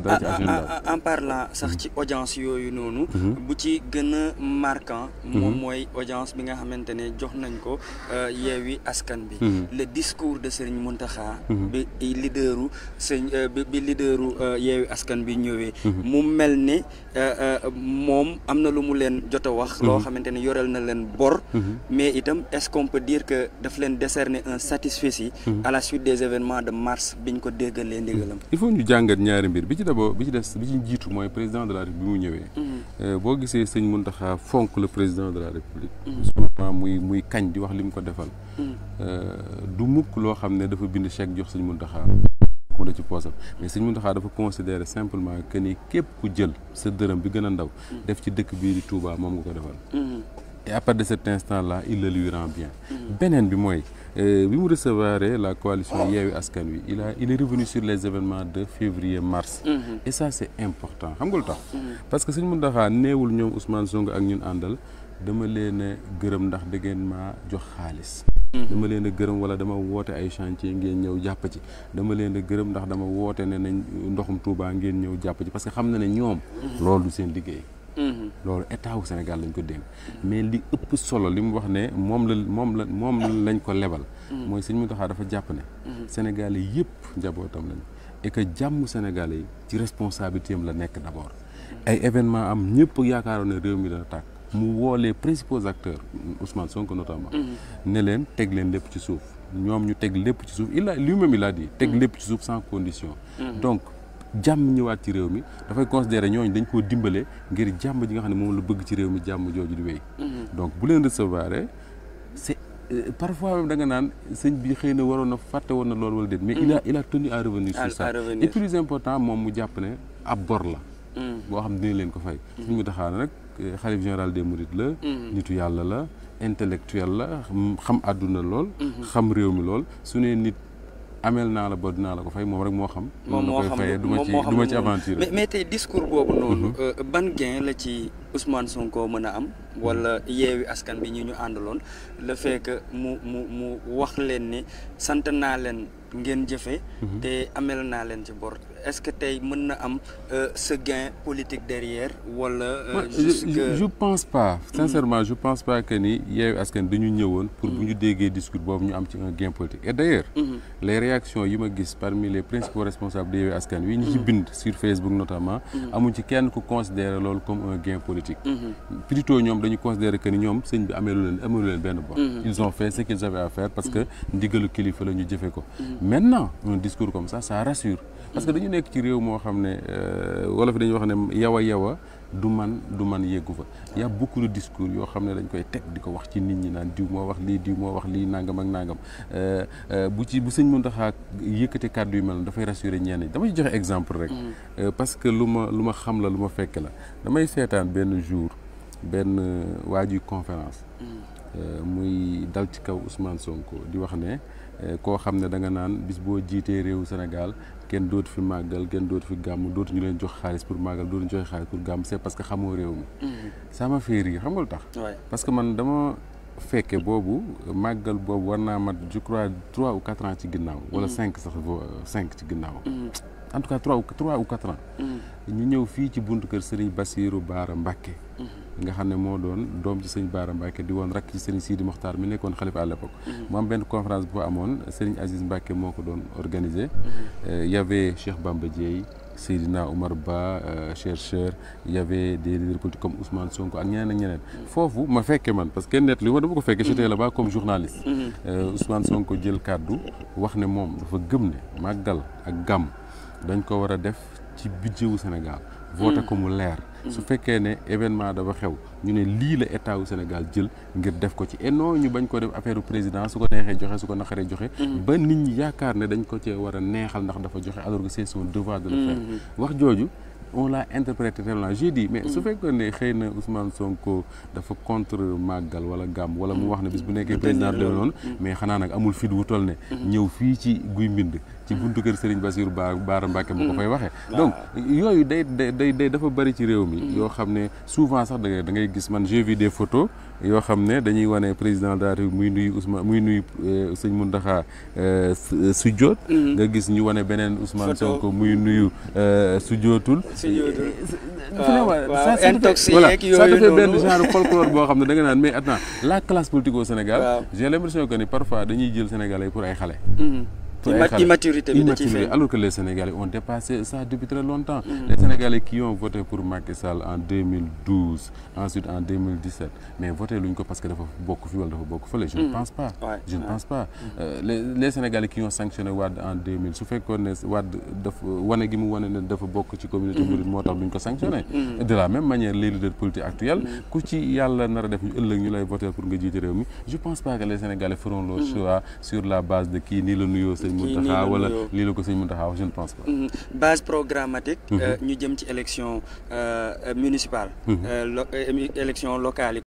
dara ci agenda en parlant sax ci audience yooyu noonu bu ci gën a marquant moom mooy audience bi nga xamante ne jox nañ ko yeewi askan bi le discours de Serigne Mountakha bi leaderu sëñ bi leaderu yeewi askan bi ñëwee mu mel ne moom am na lu mu leen jot a wax loo xamante ne yoreel na leen bor mais itam est-ce qu'on peut dire que daf leen décerner un satisfecit à la suite des événements de mars biñ ko déggalee ndigalam il faut ñu jàngat ñaari mbir bi ci d'abord bi ci des bi ci jiitu mooy président de la république bi mu ñëwee boo gisee sëñ Mountakha fonk le président de la république souvent muy muy kañ di wax li mu ko defal du mukk loo xam ne dafa bind chèque jox sëñ Mountakha mu da ci poosam mais sëñ Mountakha dafa considérer simplement que ni képp ku jël sa dërëm bi gën a ndaw def ci dëkk bii di Touba moom nga ko defal et à partir de cet instant là il le lui rend bien beneen bi mooy bi mu recevoir la coalition Yewwi Askan Wi il a il est revenu sur les événements de février mars et ça c'est important xam nga lu tax parce que sëñ Mountakha neewul ñoom Ousmane Sonko ak ñun àndal dama leen a gërëm ndax da ngeen maa jox xaalis dama leen a gërëm wala dama woote ay chantier ngeen ñëw jàpp ci dama leen a gërëm ndax dama woote ne nañ ndoxum Touba ngeen ñëw jàpp ci parce que xam na ne ñoom loolu du seen liggéey loolu état wu Sénégal lañ ko dénk mais li ëpp solo li mu wax ne moom la moom la moom lañ ko lebal mooy sëñ Mountakha dafa jàpp ne Sénégalais yëpp njabootam lañ et que jàmm Sénégalais yi ci responsabilité am la nekk d'abord ay événement am ñëpp yaakaaroon ne réew mi dana tàkk mu woo les principaux acteurs Ousmane Sonko notamment ne leen teg leen lépp ci suuf ñoom ñu teg lépp ci suuf il a lui-même il a dit teg lépp ci suuf sans condition donc jàmm ñëwaat ci réew mi dafay considérer ñooñu dañ koo dimbale ngir jàmm ji nga xam ne moom la bëgg ci réew mi jàmm jooju di wéy donc bu leen recevoir c'est parfois même da nga naan sëñ bi xëy na waroon na fàtte woon na loolu wala déet mais il a il a tenu à revenir sur ça et plus important moom mu jàpp ne ab bor la boo xam ne dina leen ko fay suñ mu taxaa nag xalif général des mourides la nitu yàlla la intellectuel la xam àdduna lool xam réew mi lool su ne nit ameel naa la ba dinaa la ko fay moom rek moo xam moom moo xam du ma ci du ma ci aventure mais tey discours boobu noonu ban gain la ci Ousmane Sonko mën a am wala yeewi askan bi ñi ñu àndaloon le fait que mu mu mu wax leen ni sant naa leen ngeen jëfe te amel naa leen ci bor est-ce que tey mën na am ce gain politique derrière wala juste que je pense pas sincèrement je pense pas que ni yeewi askan dañu ñëwoon pour bu ñu déggee discours boobu ñu am ci un gain politique et d'ailleurs les réactions yi ma gis parmi les principaux responsables de yeewi askan wi ñu ci bind sur Facebook notamment amuñ ci kenn ku considérer loolu comme un gain politique plutôt ñoom dañu considérer que ni ñoom sëñ bi ameelu leen ameelu leen benn bor ils ont fait ce qu'ils avaient à faire parce que ndigalu kilifa la ñu jëfe ko maintenant un discours comme ça ça rassure parce que dañu nekk ci réew moo xam ne wolof dañuy wax ne yawa yawa du man du man yeggu fa y a beaucoup de discours yoo xam ne dañ koy teg di ko wax ci nit ñi naan diw moo wax lii diw moo wax lii nangam ak nangam bu ci bu sëñ Mountakha yëkkati kàddu yu mel noonu dafay rassurer ñenn ñi dama ci joxe exemple rek parce que lu ma lu ma xam la lu ma fekk la damay seetaan benn jour benn waa juy conférence muy dal ci kaw Ousmane Sonko di wax ne koo xam ne da nga naan bis boo jiitee réewu Sénégal kenn dootu fi màggal kenn dootu fi gàmm dootu ñu leen jox xaalis pour màggal dootu ñu joxe xaalis pour gàmm c'est parce que xamoo réew mi ça m'a fait rire xam nga lu tax parce que man dama fekke boobu màggal boobu war naa mat je crois trois ou quatre ans ci ginnaaw wala cinq sax cinq ci ginnaaw en tout cas trois ou trois ou quatre ans ñu ñëw fii ci buntu kër Serigne Bassirou Baara Mbacké nga xam ne moo doon doom ci sëñ Baara Mbacké di woon rakk ci Serigne Sidi Mokhtar mi nekkoon xalifa à l'époque mu am benn conférence bu fa amoon Serigne Aziz Mbacké moo ko doon organisé y avait Cheikh Bamba Dièye Seydina Oumar Ba chercheur y avait des leaders politiques comme Ousmane Sonko ak ñeneen ak ñeneen foofu ma fekke man parce que net li ma dama ko fekke j'étais là-bas comme journaliste Ousmane Sonko jël kàddu wax ne moom dafa gëm ne màggal ak gàmm dañ ko war a def ci budget wu Sénégal voté ko mu leer su fekkee ne événement dafa xew ñu ne lii la état wu Sénégal jël ngir def ko ci et non ñu bañ ko def affaire u président su ko neexee joxe su ko naqaree joxe ba nit ñi yaakaar ne dañ ko cee war a neexal ndax dafa joxe alors que c'est son devoir de le faire wax jooju on l'a interprété tellement j'ai dit mais su fekkoon ne xëy na Ousmane Sonko dafa contre màggal wala gàmm wala mu wax ne bis bu nekkee président de noonu mais xanaa nag amul fit wu toll ne ñëw fii ci guy mbind ci ci buntu kër Serigne Bassirou Ba Baara Mbacke bu ko fay waxee donc yooyu day day day dafa bëri ci réew mi yoo xam ne souvent sax da ngay da ngay gis man j'ai vu des photos yoo xam ne dañuy wane président de la République muy nuyu Ousmane muy nuyu sëñ Mountakha sujjoot nga gis ñu wane beneen Ousmane Sonko muy nuyu sujjootul waaw intoxiqué voilà yeeg ça te yooyu fait benn noonu genre folklore boo xam ne da nga naan mais attends la classe politique au Sénégal Waaw. j'ai l'impression que ni parfois dañuy jël Sénégalais pour ay xale pour ay Imma- xale. immaturité bi da ciy Immaturité, feeñ. alors que les Sénégalais ont dépassé ça depuis très longtemps les Sénégalais qui ont voté pour Macky Sall en 2012 ensuite en 2017 mais voté luñ ko parce que dafa bokk fi wala dafa bokk fële je ne pense pas Ouais, je ne ouais. pense pas Euh, les les Sénégalais qui ont sanctionné Wade en 2000 su fekkoon ne Wade dafa wane gi mu wane ne dafa bokk ci communauté mouride moo tax duñ ko sanctionné de la même manière les leaders politiques actuels ku ci yàlla nar a def ñu ëllëg ñu lay voter pour nga jiite réew mi je pense pas que les Sénégalais feront leur choix sur la base de kii nii la nuyoo sëñ Kii nii Mountakha la wala nuyoo. lii la ko sëñ Mountakha wax je ne pense pas Mhm. base programmatique euh, ñu jëm ci élection euh, euh, municipale euh, lo- euh, élection locale yi